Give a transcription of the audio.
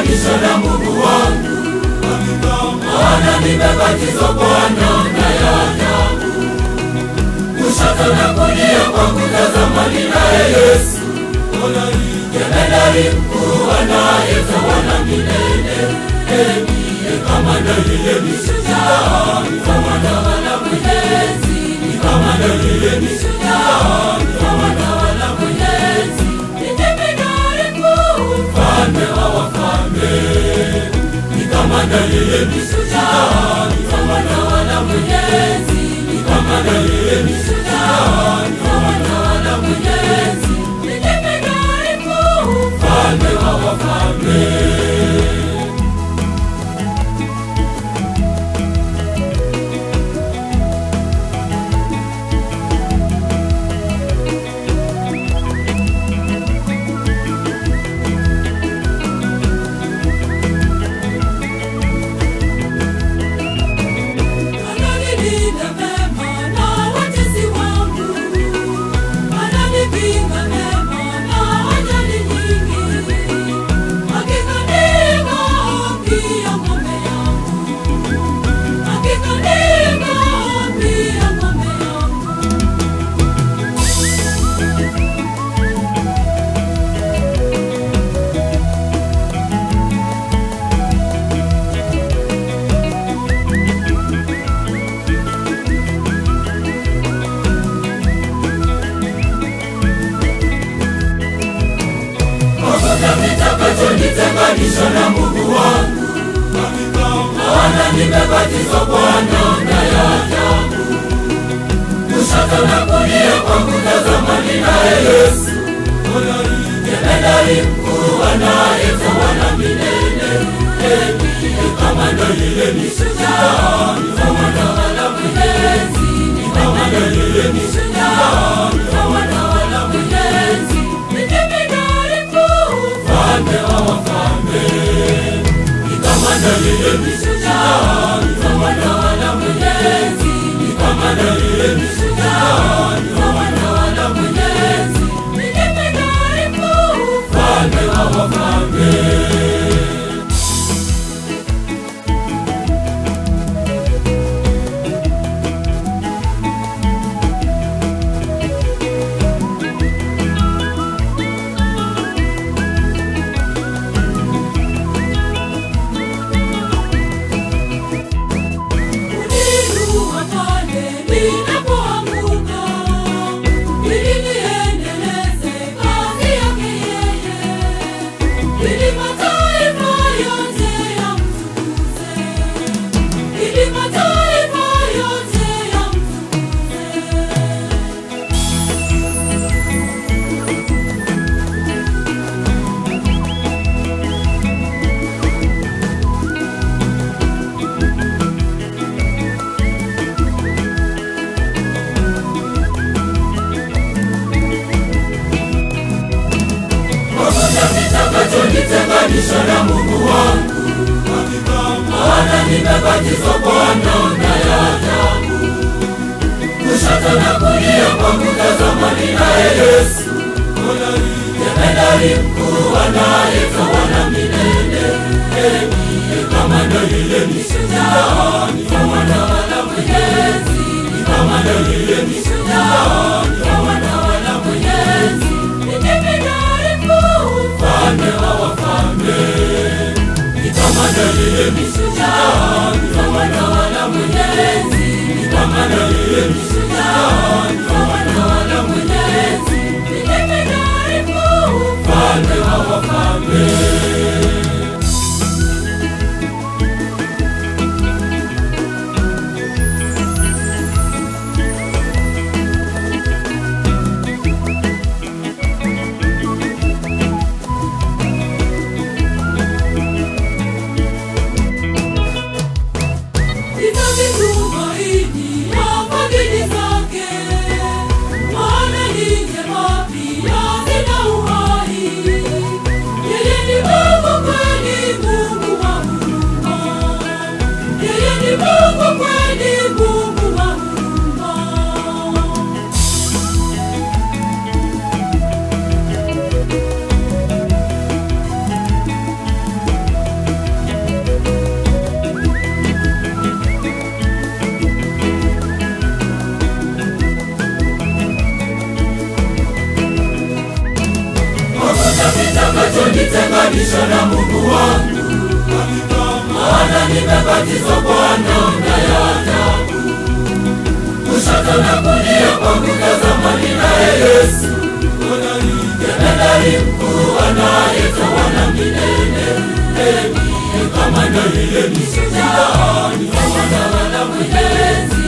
nitenganisha na Mungu wangu, maana nimebatizwa kwa namna ya ajabu. Kushoto na kulia kwangu tazama ninaye Yesu, jemedari mkuu anayetawala milele. Ndiye kamanda yeye ni shujaa, ni kamanda wala mwenyezi, ni kamanda yeye ni shujaa, ni kamanda wala mwenyezi, ni jemedari mkuu, mfalme wa wafalme, ni kamanda yeye ni shujaa, ni kamanda wala mwenyezi, ni kamanda yeye ni shujaa, ni kamanda wala mwenyezi, ni jemedari mkuu, mfalme wa wafalme. Ananilinda mema na watesi wangu, ananipinga mema na ajali nyingi. Hakika ndivyo pia ng'ombe yangu, hakika ndivyo pia ng'ombe yangu. Hakuna kitakachonitenganisha na Mungu wangu, maana nimebatizwa kwa namna ya ajabu. Kushoto na kulia kwangu tazama ninaye Yesu, jemedari mkuu anayetawala milele. Ndiye kamanda yeye ni shujaa, ni kamanda wala mwenyezi, ni kamanda yeye ni shujaa, ni kamanda wala mwenyezi, ni jemedari mkuu, mfalme wa wafalme, ni kamanda yeye ni shujaa, ni kamanda wala mwenyezi, ni kamanda yeye ni shujaa, ni kamanda wala mwenyezi, ni jemedari mkuu, mfalme wa wafalme. Uniinua pale ninapoanguka, ili niendeleze kazi yake yeye, ili mataifa yote yamtukuze, ili mataifa yote yamtukuze. Hakuna kitakachonitenganisha na Mungu wangu, maana nimebatizwa kwa namna ya ajabu. Kushoto na kulia kwangu tazama ninaye Yesu, jemedari mkuu anayetawala milele. Ndiye kamanda yeye ni shujaa, ni kamanda wala mwenyezi, ni kamanda yeye ni shujaa, ni kamanda wala mwenyezi, ni jemedari mkuu, mfalme wa wafalme, ni kamanda yeye ni shujaa, ni kamanda wala mwenyezi, ni kamanda yeye ni shujaa, ni kamanda wala mwenyezi, ni jemedari mkuu, mfalme wa wafalme. Nitazitumaini ya fadhili nitenganisha na Mungu wangu, maana nimebatizwa kwa namna ya ajabu. Kushoto na kulia kwangu tazama ninaye Yesu, jemedari mkuu anayetawala milele. Ni kama Danieli shujaa, ni kama Bwana mwenyezi